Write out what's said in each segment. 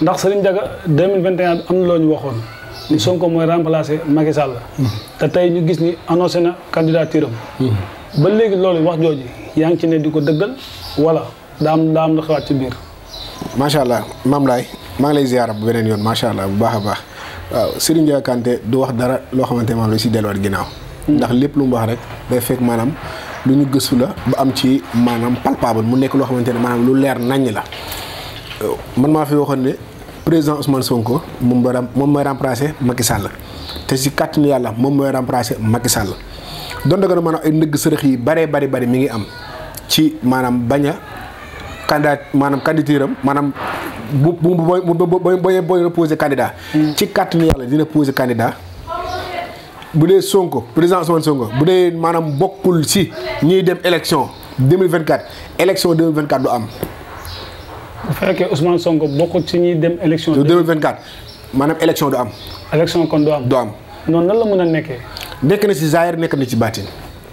ndax Serigne Diaga 2021 am na loo ñu waxoon ni Sonko mooy remplacer Macky Sall te tey ñu gis ni annoncé na candidature am ba léegi loolu wax jooju yaa ngi ci ne di ko dëggal wala daa am daa am lu xewaat ci biir macha allah maam laay maa ngi lay ziyaara bu beneen yoon macha allah bu baax a baax waaw Serigne Ndiaga Kanté du wax dara loo xamante ne maanaam lu si delluwaat ginnaaw. ndax lépp lu mu wax rek day fekk maanaam lu ñu gëstu la ba am ci maanaam palpable mu nekk loo xamante ne maanaam lu leer naññ la. man maa fi waxoon ne président Ousmane Sonko moom mooy moom mooy remplacer Macky Sall te si kàttanu yàlla moom mooy remplacer Macky Sall doon dëgg na maanaam ay ndëgg sërëx yi baree bari bari mi ngi am ci maanaam bañ a candidat maanaam candidature am maanaam bu bu bu bu booy booy posé candidat. ci kàttanu yàlla dina posé candidat. bu dee Sonko président Ousmane Sonko bu dee maanaam bokkul si ñiy dem élection 2024 élection 2024 du am. bu fekkee Ousmane Sonko bokkul ci ñuy dem élection. 2024 maanaam élection du am. élection kon du am. du am noonu nan la mën a nekkee. nekk na si Zaire nekk na ci baatin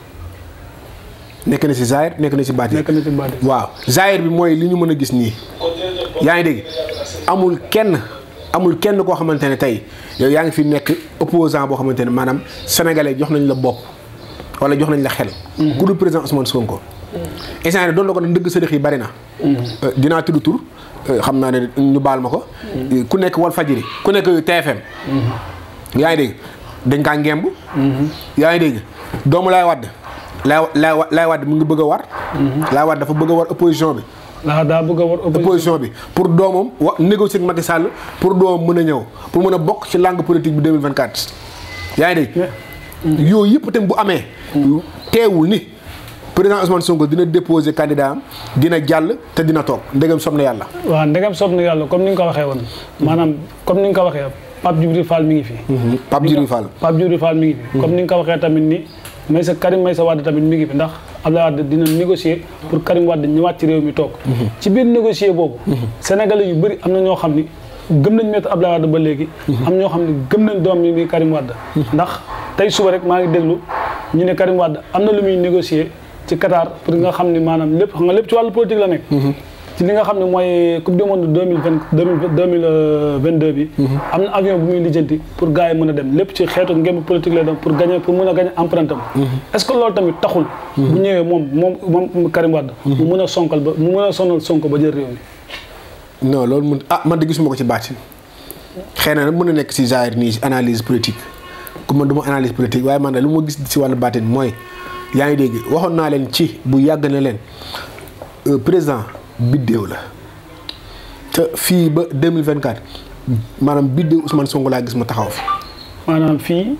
nekk na si Zaire nekk na ci baatin. nekk na ci baatin. waaw Zaire bi mooy li ñu mën a gis nii. yaa ngi dégg amul kenn amul kenn koo xamante ne tey yow yaa ngi fi nekk opposant boo xamante ne maanaam sénégalais jox nañ la bopp wala jox nañ la xel. ku dul président Ousmane Sonko. instant yii doon la ko ne ndëgg sërëx yi bari na. dinaa tudd tur xam naa ne ñu baal ma ko. ku nekk wal fajiri ku nekk TFM. yaa ngi dégg dañ kaa ngemb. yaa ngi dégg doomu laay wadd laay laay laay wadd mu ngi bëgg a war. laay wadd dafa bëgg a war opposition bi. waaw daa bëgg a war opposition bi pour doomam wa négocier ak Macky Sall pour doomam mën a ñëw pour mën a bokk ci langue politique bi 2024. yaa ngi dégg. yooyu yëpp tamit bu amee. teewul ni. président Ousmane Sonko dina déposer candidat am dina jàll te dina toog ndegam sob na yàlla. waaw ndegam sob na yàlla comme ni nga ko waxee woon. maanaam comme ni nga ko waxee Pape Djibril Fall mi ngi fi. Pape Djibril Fall. Pape Djibril Fall mi ngi fi. comme ni nga ko waxee tamit ni Maysa Karim Maysa Wade tamit mi ngi fi ndax Abdoulaye Wade dina négocier pour Karim Wade ñëwaat ci réew mi toog. ci biir négocier boobu. Sénégalais yu bëri am na ñoo xam ni gëm nañ Maître Abdoulaye Wade ba léegi. am ñoo xam ne gëm nañ doom yi muy Karim Wade. ndax tey suba rek maa ngi déglu ñu ne Karim Wade am na lu muy négocier ci Qatar pour nga xam ni maanaam lépp xam nga lépp ci wàllu politique la nekk. ci li nga xam ne mooy coupe du monde deux mille vingt deux mille vingt deux bi. am na avion bu muy lijjanti pour gars yi mën a dem lépp ci xeetu ngémb politique la dem pour gagner pour mën a gagner empreinte am. est ce que loolu tamit taxul. bu ñëwee moom moom moom Karim Wade. mu mën a sonkal ba mu mën a sonal Sonko ba jël réew mi. non loolu mun ah man de gisuma ko ci baatin xëy na nag mën na nekk si genre nii si analyse politique ku man du ma analyse politique waaye man de lu ma gis si wàllu baatin mooy. yaa ngi dégg waxoon naa leen ci bu yàgg na leen président biddéew la te fii ba 2024 maanaam biddéew Ousmane Sonko laa gis ma taxaw fi. maanaam fii.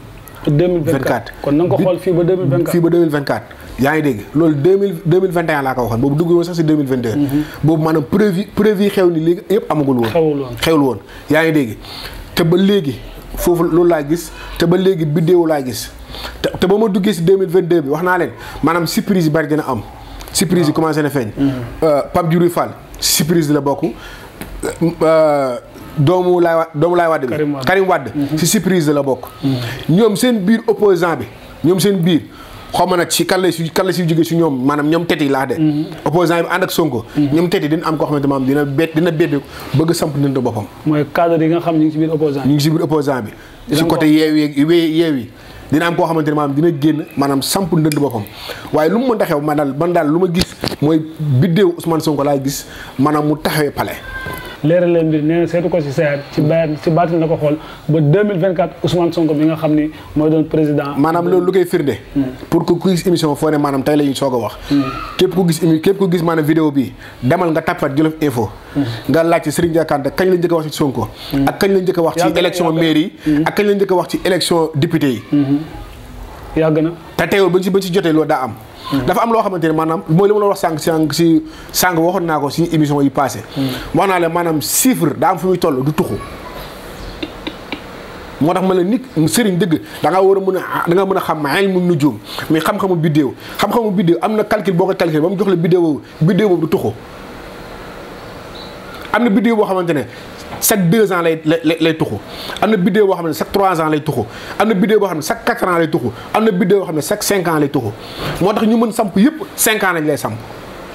2024 kon na nga ko xool fii ba 2024. fii ba 2024 yaa ngi dégg loolu 2000 2021 laa ko waxoon boobu dugg woon sax si 2022. boobu maanaam prévu prévu xew ni léegi yëpp amagul woon. xewul woon xewul woon yaa ngi dégg te ba léegi foofu loolu laa gis te ba léegi biddéew laa gis. te te ba ma duggee si 2022 bi wax naa leen maanaam surprise yi bari dina am. surprise yi commencé na feeñ. Pape Djibril Fall surprise la bokk. doomu laay wa doomu laay Wade bi. Karim Wade si surprise la bokk. ñoom seen biir opposant bi ñoom seen biir xaw ma nag si kan la si kan la si jóge si ñoom maanaam ñoom teti laa de. opposant bi ànd ak Sonko. ñoom teti dina am koo xamante maanaam dina bet dina bedd bëgg samp ndënd boppam. mooy cadre yi nga xam ñu ngi si biir opposant ñu ngi si biir opposant bi. si côté yeewi yeewi dina am koo xamante ne maanaam dina génn maanaam samp ndënd boppam waaye lu mu mën taxew man daal man daal lu ma gis mooy biddéew Ousmane Sonko laay gis maanaam mu taxawee palais. leeral leen mbir nee na seetu ko si seer ci bayat ci baatin la ko xool ba 2024 Ousmane Sonko bi nga xam ni mooy doon président. maanaam loolu lu koy firnde. pour que ku gis émission foo ne maanaam tey la ñuy soog a wax. képp ku gis émi képp ku gis maanaam vidéo bi demal nga tappat Jolof Info. nga laajte Serigne Ndiaga Kanté kañ la njëkk a wax ci Sonko. ak kañ la njëkk a wax ci élection mairie yi. ak kañ la njëkk a wax ci élection député yi. yàgg na. te teewul ba ci ba ci jotee loolu daa am. dafa am loo xamante ne maanaam mooy li ma la wax sànq sànq si sànq waxoon naa ko si émission yi passé wax naa leen maanaam chiffre daa am fu muy toll du tuxu moo tax ma la nit sëriñ dëgg da nga war a mën a da nga mën a xam ilmu nujum mais xam-xamu biddéew xam-xamu biddéew am na calcul boo ko calculé ba mu jox la biddéew boobu biddéew boobu du tuxu am na biddéew boo xamante ne chaque deux ans lay lay lay tuxu am na biddéew boo xam ne chaque trois ans lay tuxu am na biddéew boo xam ne chaque quatre ans lay tuxu am na biddéew boo xam ne chaque cinq ans lay tuxu moo tax ñu mën samp yëpp cinq ans lañ lay samp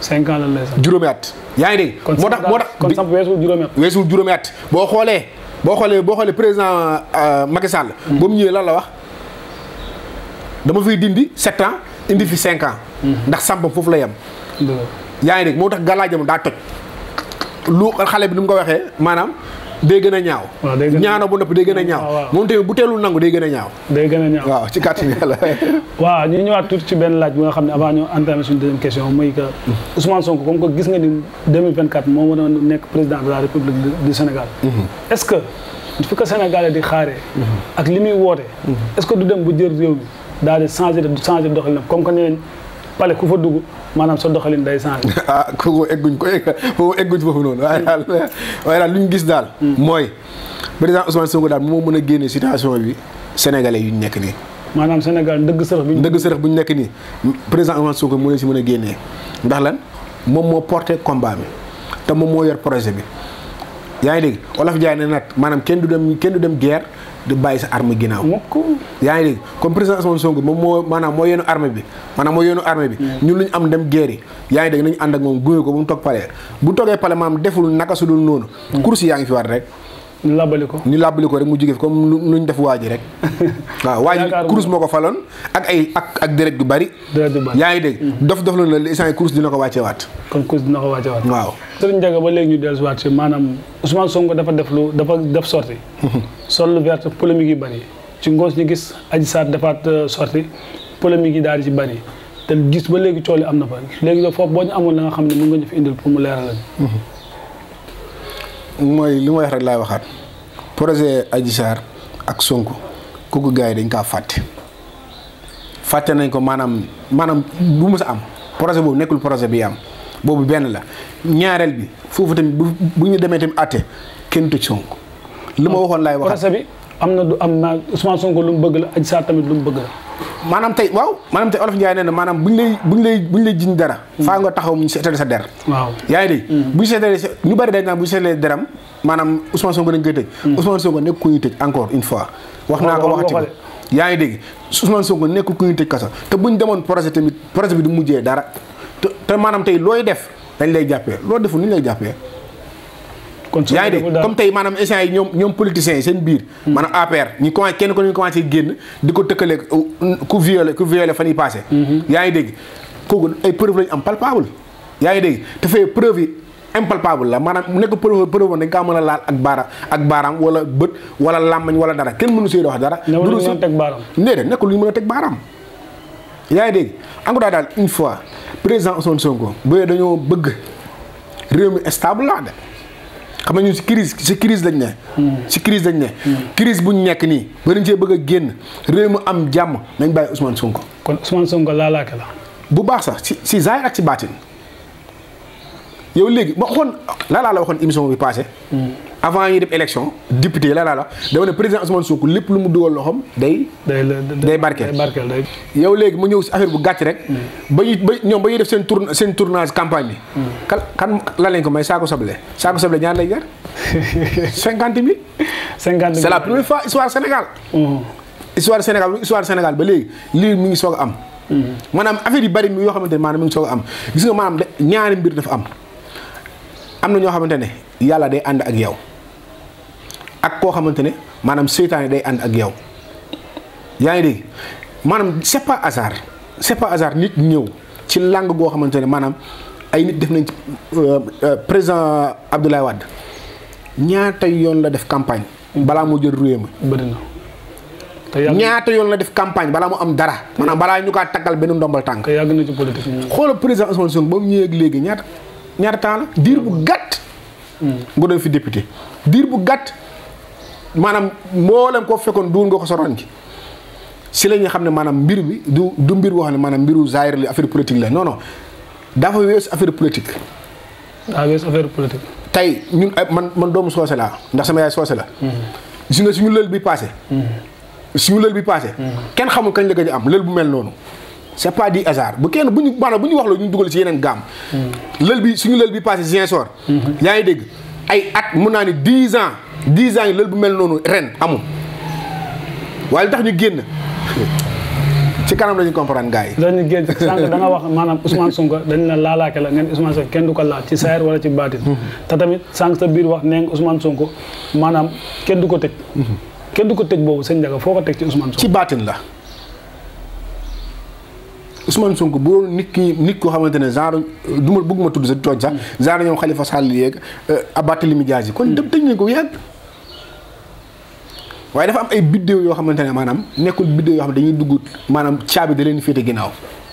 cinq ans lan lay sax. juróomi at yaa ngi dégg kon moo tax moo tax kon bi- samp weesu juróomi at. weesul juróomi at boo xoolee boo xoolee boo xoolee président euh, Macky Sall. ba mu ñëwee lan la wax dama fiy dindi sept ans indi fi cinq ans. ndax sampam foofu la yem. dëgg yaa ngi dégg moo tax gàllaajam daa toj lu xale bi ni mu ko waxee maanaam day gën a ñaaw. waaw day gën a- ñaano bu noppi day gën a ñaaw. waaw, waaw. moom tamit bu teelul nangu day gën a ñaaw. day gën a ñaaw. waaw ci kàttan yàlla. waaw ñu ñëwaat tuuti ci benn laaj bi nga xam ne avant ñu entamer suñu deuxième question muy que Ousmane Sonko comme que gis nga ni 2024 moo mën a nekk président de la République du- du Sénégal. est-ce que fi ko Sénégalais di xaaree. ak li muy woote. est-ce que du dem bu jël réew mi daal di changer de changer doxalinam comme que nee nañ pale ku fa dugg maanaam sa doxalin day changer. ah kooku egguñ ko egg foofu egguñ foofu noonu waaye daal waaye daal lu ñu gis daal. mooy président Ousmane Sonko daal moo mën a génne situation bi sénégalais yu ñu nekk nii. maanaam Sénégal ndëgg sërëx bi ñu. ndëgg sërëx bu ñu nekk nii président Ousmane Sonko moo leen si mën a génnee ndax lan moom moo porté combat bi te moom moo yor projet bi yaa ngi dégg Olof Jaay ne nag maanaam kenn du dem kenn du dem guerre di bàyyi sa arme ginnaaw. mukk yaa ngi dégg comme président Ousmane Sonko moom moo maanaam moo yenu armée bi maanaam moo yenu armée bi ñun lu ñu am dem guerre yi yaa ngi dégg nañu ànd ak moom gunge ko ba mu toog pale bu toogee pale maanaam deful naka su dul noonu course yaa ngi fi war rek ñu labali ko. ñu làbbali ko rek mu jóge fi comme lu ñu def waa ji rek waaw waa ji Yaakaar course moo ko faloon ak ay ak ak deret gu bari dara du bari. yaa ngi dégg dof dof la la instant yi course dina ko wàccee waat kon cause dina ko wàcce waat. waaw Sëriñ Ndiaga ba léegi ñu dellusiwaat si maanaam Ousmane Sonko dafa def lu dafa def sorti sol lu verte polémique yi bëri ci ngoos ñu gis Adji Sarr defaat euh, sorti polémique yi daal di ci bëri te gis ba léegi cooli am na fa léegi nag foofu boo ñu amoon la nga xam ne mën nga ñu fi indil pour mu leeral lañ mooy li ma wax rek laay waxaat projet Adji Sarr ak Sonko kooku gars yi dañ kaa fàtte fàtte nañ ko maanaam maanaam bu mu sa am projet boobu nekkul projet bi am boobu benn la ñaareel bi foofu tamit bu bu ñu demee tamit àtte kenn tëj Sonko li ma waxoon laay waxaat procès bi am na du am na Ousmane Sonko lu mu bëgg la Adji Sarr tamit lu mu bëgg la maanaam tey waaw maanaam tey olof Ndiaye nee na maanaam bu ñu lay bu ñu lay bu ñu lay jiñ dara faa nga taxaw mu seetale sa der waaw yaa ngi dégg bu ñu seetalee sa ñu bari dañ naan bu ñu seetalee deram maanaam Ousmane Sonko dañ koy tëj Ousmane Sonko nekk ku ñuy tëj encore une fois wax naa ko Wax nga waxati ko ko yaa ngi dégg Ousmane Sonko nekkul ku ñuy tëj kaso te bu ñu demoon projet tamit projet bi du mujjee dara te te maanaam tey looy def dañ lay jàppee loo deful ni ñu lay jàppee kon yaa ngi dégg comme tey maanaam instant yi ñoom ñoom politiciens yi seen biir maanaam APR ñu commencé kenn ko ñu commencé génn di ko tëkkale ku violé ku violé fan yi passé yaa ngi dégg kooku ay preuve lañu am palpable yaa ngi dégg te fee preuve yi impalpable la maanaam nekk preuve preuve dañ kaa mën a laal ak baara ak baaraam wala bët wala làmmañ wala dara kenn mënu see wax dara newul dul ñu si mën a teg baaram déedéet nekkul lu ñu mën a teg baaraam yaa ngi dégg encore daal une fois président Ousmane Sonko bu dañoo bëgg réew mi stable laa de xam nga ñun si crise si crise lañ ne si crise lañ ne crise bu ñu nekk nii ba dañ cee bëgg a génn réew mi am jàmm nañ bàyyi Ousmane Sonko kon Ousmane Sonko laalaake la bu baax sax si si zaahir ak si baatin yow léegi ma waxoon laa laa la waxoon émission bi passé avant ñuy def élection député laa laa la dama ne président Ousmane Sonko lépp lu mu dugal loxoom day day la Day barkeel. day barkeel day yow léegi mu ñëw si affaire bu gàtt rek ba ñuy ba ñoom ba ñuy def seen tour seen tournage campagne bi kan kan lan lañ ko may saako soble saako soble ñaar lay jar cinquante mille cinquante c'est la première fois histoire Sénégal histoire Sénégal histoire Sénégal ba léegi lii mi ngi soog a am maanaam affaire yu bari mi yoo xamante ne maanaam mi ngi soog a am gis nga maanaam de ñaari mbir dafa am am na ñoo xamante ne yàlla day ànd ak yow ak koo xamante ne maanaam seytaane day ànd ak yow yaa ngi dégg maanaam c'est pas hasard c'est pas hasard nit ñëw ci langue goo xamante ne maanaam ay nit def nañ ci euh, euh, président Abdoulaye Wade ñaata yoon la def campagne balaa moo jël réew mi bëri na te yàgg ñaata yoon la def campagne balaa mu am dara maanaam balaa ñu kaa taggal benn ndombal tànk te yàgg na ci politique ñu xoolal président Ousmane Sonko ba mu ñëwee ak léegi ñaata ñaata temps la diir bu gàtt nga doon fi député diir bu gàtt maanaam mboolem koo fekkoon duul nga ko soroon ci si la ñuy xam ne maanaam mbir bi du du mbir boo xam ne maanaam mbiru zaahir la affaire politique la non non dafa weesu affaire politique daa wees affaire politique tey ñun ay man man doomu soose laa ndax sama yaay soose la gis nga suñu lël bi passé suñu lël bi passé kenn xamul kañ la gëj a am lël bu mel noonu c'est pas du hasard bu kenn bu ñu maanaam bu ñu wax la ñu dugal ci yeneen gaam lël bi suñu lël bi passé Ziguinchor yaa ngi dégg ay at mun naa ni dix ans dix ans yi lël bu mel noonu ren amul waaye li tax ñu génn ci kanam la ñu comprendre gars yi. dañu génn sànq da nga wax maanaam Ousmane Sonko dañ la laalaake la ngeen Ousmane Sonko kenn du ko laal ci saayir wala ci baatin te tamit sànq sa biir wax nee nga Ousmane Sonko maanaam kenn du ko tëj kenn du ko tëj boobu sëñ Ndiaga foo ko teg ci Ousmane Sonko ci baatin la Ousmane Sonko bu doon nit ki nit koo xamante ne genre du ma bëgguma tudd sa tooñ sax genre ñoom Khalifa Sall yeeg Barthélémy Dias yi kon dem tëj nañ ko yàgg waaye dafa am ay biddéew yoo xamante ne maanaam nekkul biddéew yoo xam ne dañuy dugg maanaam caabi da leen féete ginnaaw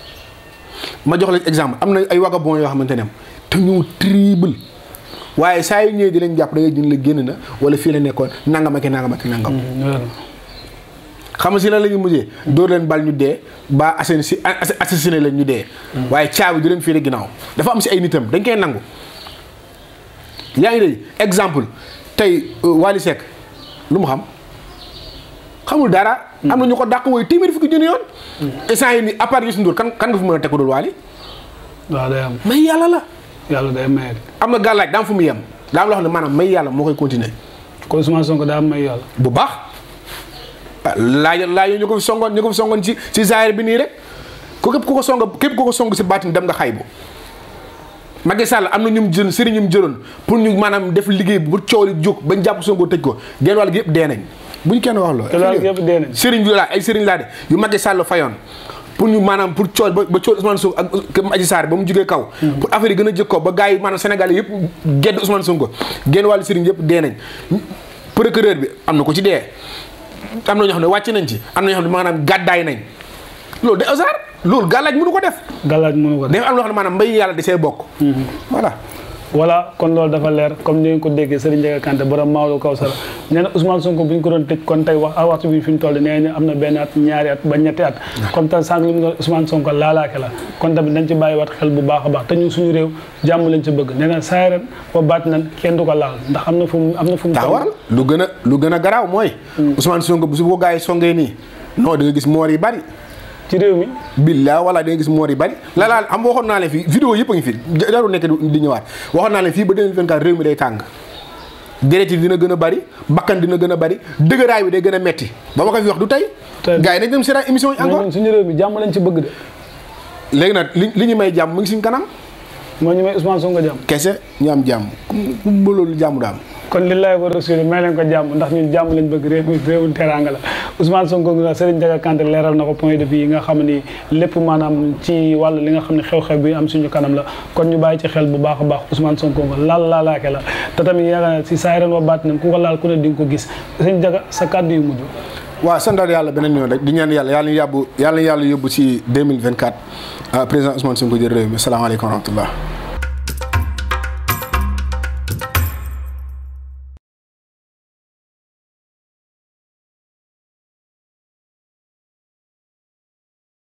ma jox la exemple am na ay vagabond yoo xamante ne te ñu triple waaye saa yu ñëwee di leen jàpp da ngay jën la génn na wala fii la nekkoon nangam ak i nangam ak i nangam xam nga si lan la ñu mujjee dóor leen bal ñu dee ba assain si assassiné leen ñu dee waaye caabi di leen féete ginnaaw dafa am si ay nitam dañ koy nangu yaa ngi dégg exemple tey Wally Seck lu mu xam xamul dara am na ñu ko dàq wooyu téeméeri fukki junni yoon instant yi ni à part Youssou Ndour kan kan nga fi mën a teg ko dul Wally waaw day am may yàlla la yàlla day maye am na gàllaaj daam fu mu yem daa am loo xam ne maanaam may yàlla moo koy continuer kon Ousmane Sonko daa am may yàlla bu baax ah laaj laaj ñu ko fi songoon ñu ko fi songoon ci ci zaahir bi nii rek ku képp ku ko song képp ku ko song si baatin dem nga xaybu Macky Sall am na ñu mu jël sëriñ ñu mu jëloon pour ñu maanaam def liggéey bu coow li jóg bañ jàpp Sonko tëj ko genn wàll gi yëpp dee nañ buñ kenn wax loolu. genn wàll gi yëpp dee nañ. sëriñ yu laa ay sëriñ laa de yu Macky Sall fayoon pour ñu maanaam pour coow ba ba coow Ousmane Sonko ak Adji Sarr ba mu jugee kaw. pour affaire yi gën a jëg ko ba gars yi maanaam Sénégal yëpp gedd Ousmane Sonko genn wàllu sëriñ yëpp dee nañ procureur bi am na ko ci dee am na ñoo xam ne wàcc nañ ci am na ñoo xam ne maanaam gàddaay nañ loolu de hasard loolu gàllaaj mënu ko def. gàllaaj mënu ko def dafa am loo xam ne maanaam mbay yàlla di see bokk. voilà. voilà kon loolu dafa leer comme ni ngeen ko déggee Serigne Ndiaga Kanté borom Maodo Kawsara nee na Ousmane Sonko bu ñu ko doon tëj kon tey wax waxtu bi fi mu toll nee na am na benn at ñaari at ba ñetti at. comme tam sànq li mu doon Ousmane Sonko laalaake la kon tamit dañ ci bàyyiwaat xel bu baax a baax te ñun suñu réew jàmm lañ ci bëgg nee na saa ren ba baat nan kenn du ko laal ndax am na fu mu am na fu mu. taxawal lu gën a lu gën a garaaw mooy. Ousmane Sonko bu su ko gars yi songee nii non da nga gis moor yi bari. ci réew mi. billaa wala da nga gis moor yi bari la laal xam waxoon naa leen fii vidéo yëpp a ngi fi jarul nekk di ñëwaat waxoon naa leen fii ba 2024 réew mi day tàng deret yi dina gën a bari bakkan dina gën a bari dëgëraay bi day gën a metti ba ma ko fi wax du tey gars yi nañ dem seetaan émission yi encore suñu réew mi jàmm lañ ci bëgg de léegi nag li li ñu may jàmm mu ngi suñ kanam moo ñu may Ousmane Sonko jàmm kese ñu am jàmm ku ba loolu jàmm du am kon lillahi wa rasuli may leen ko jàmm ndax ñun jàmm lañ bëgg réew mi réewum teraanga la Ousmane Sonko ngi Serigne Ndiaga Kanté leeral na ko point de vue yi nga xam ni lépp maanaam ci wàll li nga xam ne xew-xew bi am suñu kanam la kon ñu bàyyi ci xel bu baax a baax Ousmane Sonko nga laal laalaake la te tamit yaakaar na si saa ren wa baat nañ ku ko laal ku ne di nga ko gis Serigne Ndiaga sa kàddu yu mujj waaw santal yàlla beneen yoon rek di ñaan yàlla yàlla ñu yàbbu yàlla ñu yàlla yóbbu ci 2024 président Ousmane Sonko jël réew mi salaamaaleykum wa rahmatullah